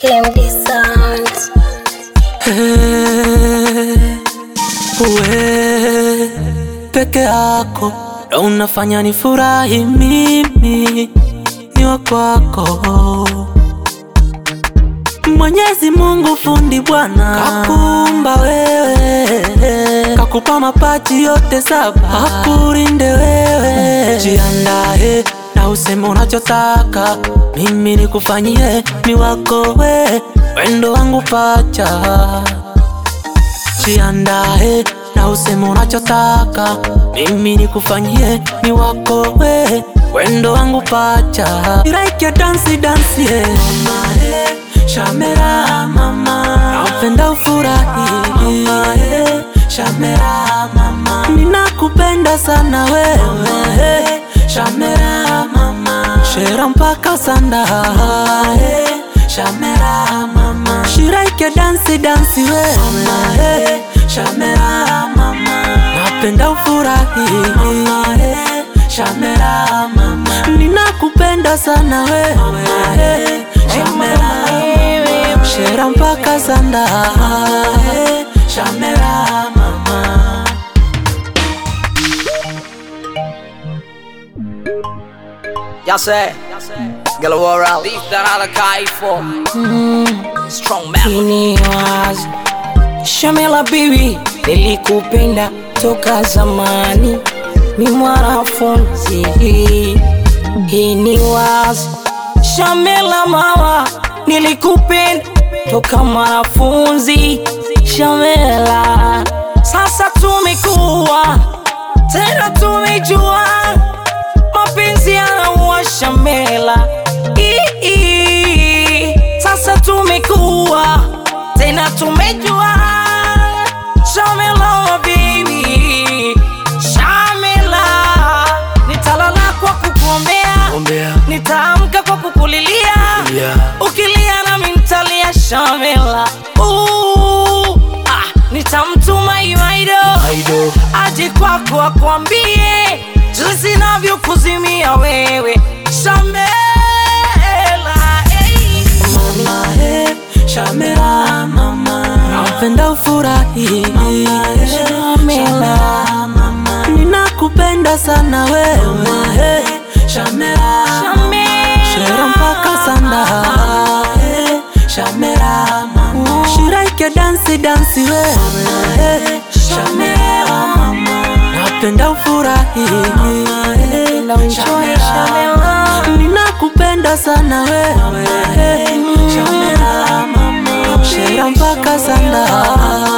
KMD Sounds. we peke yako ndo unafanya ni furahi mimi ni wa kwako Mwenyezi Mungu fundi Bwana kakumba wewe, kakupa mapaji yote saba, akulinde wewe. Jiandae na useme unachotaka, mimi nikufanyie, ni wako we, wendo wangu pacha Jiandae na useme unachotaka, mimi nikufanyie, ni wako we, wendo wangu pacha. Like your dance dance yeah. Mama, eh, Shamera mama, napenda ufurahi mama, eh, Shamera mama, ninakupenda sana wewe eh, Shamera mama, shera mpaka sanda eh, Shamera mama, shiraike dansi dansi wewe mama, eh, Shamera mama, napenda ufurahi mama, eh, Shamera mama, ninakupenda sana wewe eh, Shamera mama, shera mpaka sanda eh, Shamera mama. Jag säger, Gala Wara, litar alla kaifo Strong man Ini wazi Shamela bibi, nilikupenda toka zamani, ni mwanafunzi. Hii ni wazi Shamela mama, nilikupenda toka mwanafunzi. Shamela, sasa tumekuwa tena tumejua mapenzi yanaua Shamela. Ii, Sasa tumekuwa tena tumejua Shamela baby, Shamela, nitalala kwa kukuombea, Ombea, nitaamka kwa kukulilia, yeah. ukilia nami nitalia Shamela. Ooh, ah, nitamtuma Iwaido Aido, aje kwako akwambie jinsi navyokuzimia wewe Shamela. Hey. mama eh, Shamera mama, napenda ufurahi mama eh, Shamela. mama, ninakupenda sana wewe eh, Shamera Shera mpaka sanda eh, Shamera mama Shiraike dansi dansi wewe eh, Shamera mama Napenda ufurahi eh, Napenda uenjoy, Shamela. Ninakupenda sana wewe eh, Shamera mama Shera mpaka sanda